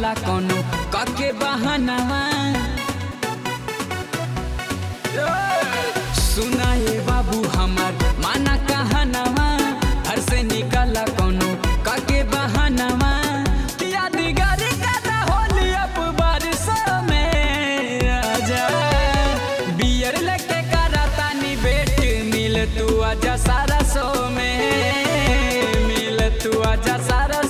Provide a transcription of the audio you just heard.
निकाला कोनो कके बहानावा सुनाए बाबू हमार माना कहनावा घर से निकाला कोनो कके बहानावा यादगारी कदा होली अब बारिशों में आजा बियर लेके कराता नी बेट मिल तू आजा सारा सो में मिल तू आजा सारा